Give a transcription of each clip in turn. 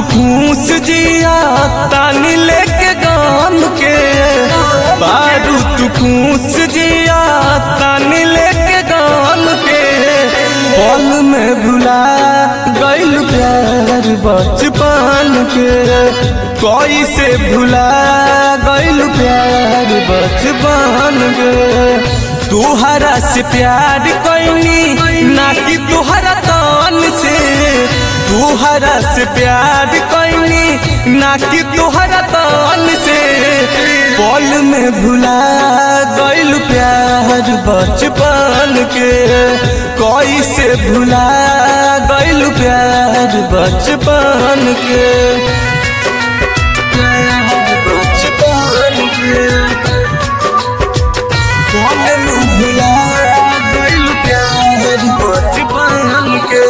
खुश जिया तानी लेके गाम के बारू तू खुश जिया तानी लेके गाम के पल में भुला गइल प्यार बचपन के कोई से भुला गइल प्यार बचपन के तुहरा से प्यार कैनी ना कि तुहरा तन से तुहरा से प्यार कैनी ना कि तुहरा तन से पल में भुला गइल प्यार बचपन के कोई से भुला गइल प्यार बचपन के प्यार बचपन के पल में भुला गइल प्यार बचपन के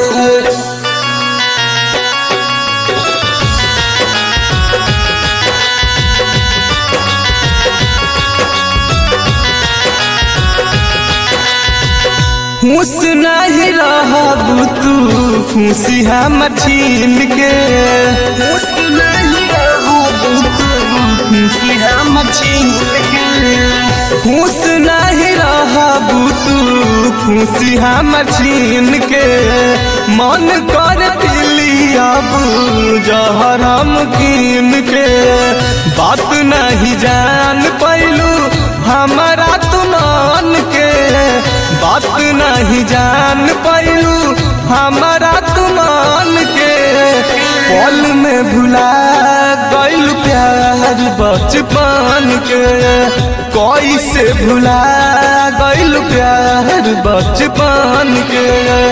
खुश नहीं रहबू तू खुशी हमर छीन के खुश नहीं रहबू तू खुशी हमर छीन के खुश नहीं रहबू तू खुशी हमर छीन के मन कर पिलियाबू जहर हम कीन के बात नहीं जान पैलू हमारा तू मान के बात नहीं जान पैलू हमारा तुमान के पल में भुला गइल प्यार बचपन के कोई से भुला गइल प्यार बचपन के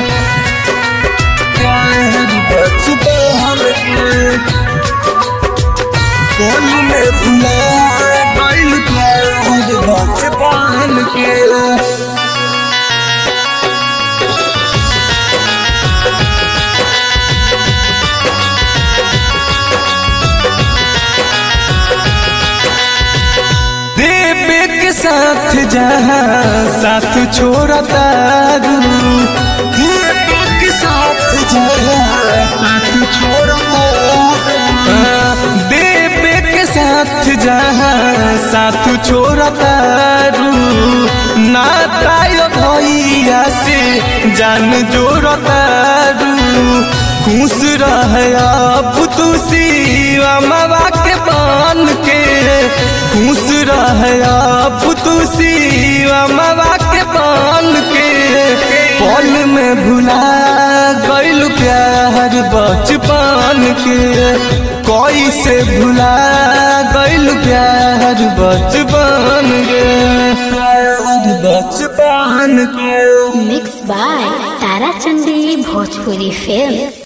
प्यार बचपन के पल में भुला गइल प्यार बचपन के देवे के साथ जहाँ साथ छोड़ा तारू देवे के साथ जहाँ साथ छोड़ा देवे के साथ जहाँ साथ छोड़ा तारू नातायो भैया से जान जोड़ा तारू खुश रह अब तू शिवा मावा के बान के खुश रह अब तू शिवा मावा के बान के पल में भुला गइल प्यार बचपन के कोई से भुला गइल प्यार बचपन के प्यार बचपन के मिक्स बाय ताराचंदी भोजपुरी फिल्म्स